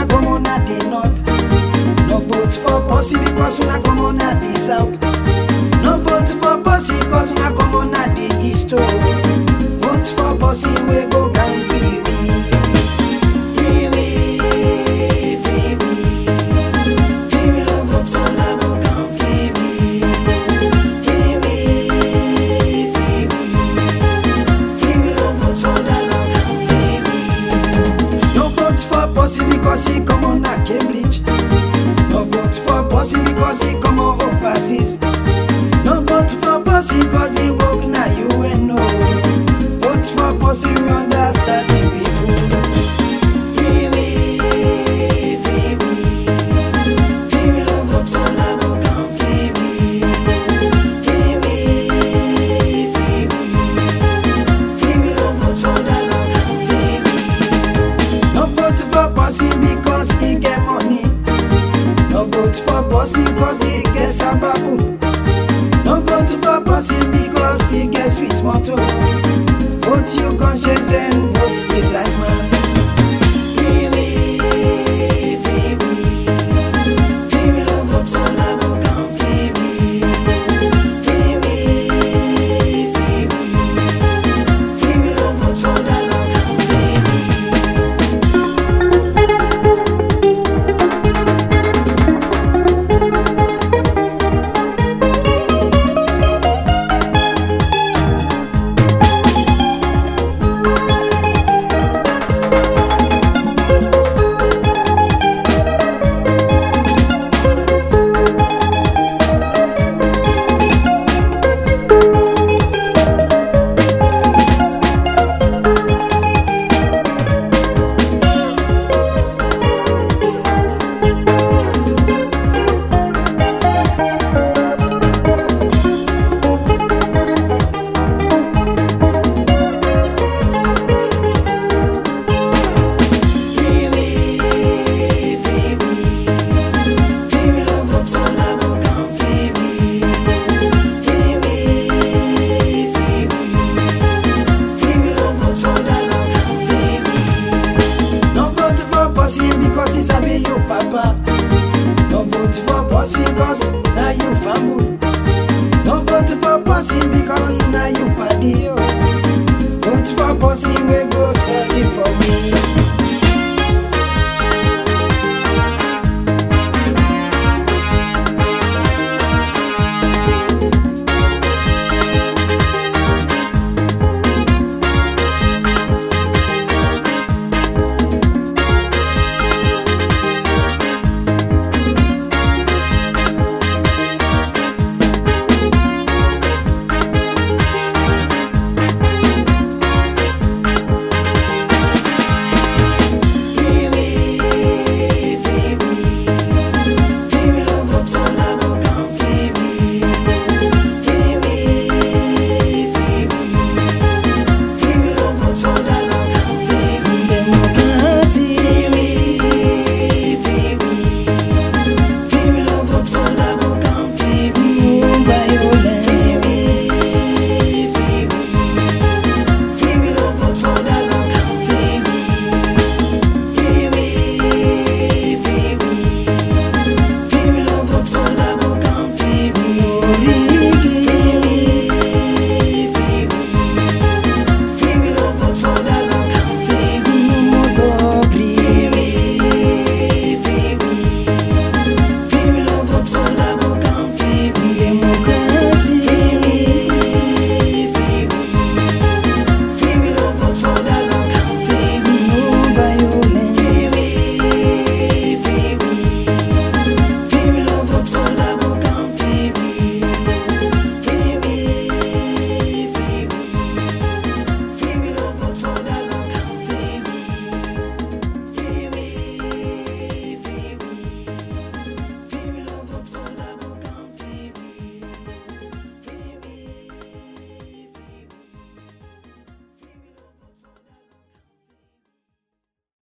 una come on at the north. No vote for Bossy because una come on at the south. No vote for Bossy because una come on at the east. Oh. Vote for Bossy, we go down free. Free, free, free, we love vote for una go down free. Free, free, free, we love vote for una go down free. No vote for Bossy because he come on at Cambridge. No vote for Bossy because he come on overseas. No vote for Bossy because he work na UNO. Vote for Bossy, we understand the people. Free we, free we, free we love vote for na go come free we. Free we, free we, free we love vote for na go come free we. No vote for Bossy because he get money. No vote for Bossy because he get sababu. No vote for Bossy because he get sweet motto. Vote your conscience and vote the right man. Free we, free we, free we love vote for na go come free we. Free we, free we, free we love vote for na go come free we. Free we, free we, free we love vote for na go come free we. Free we, free we, free we love vote for na go come free we. No vote for Bossy because he sabi you papa. No vote for Bossy cause na you family. No vote for Bossy because na you party yo. Vote for Bossy we go sorry for me.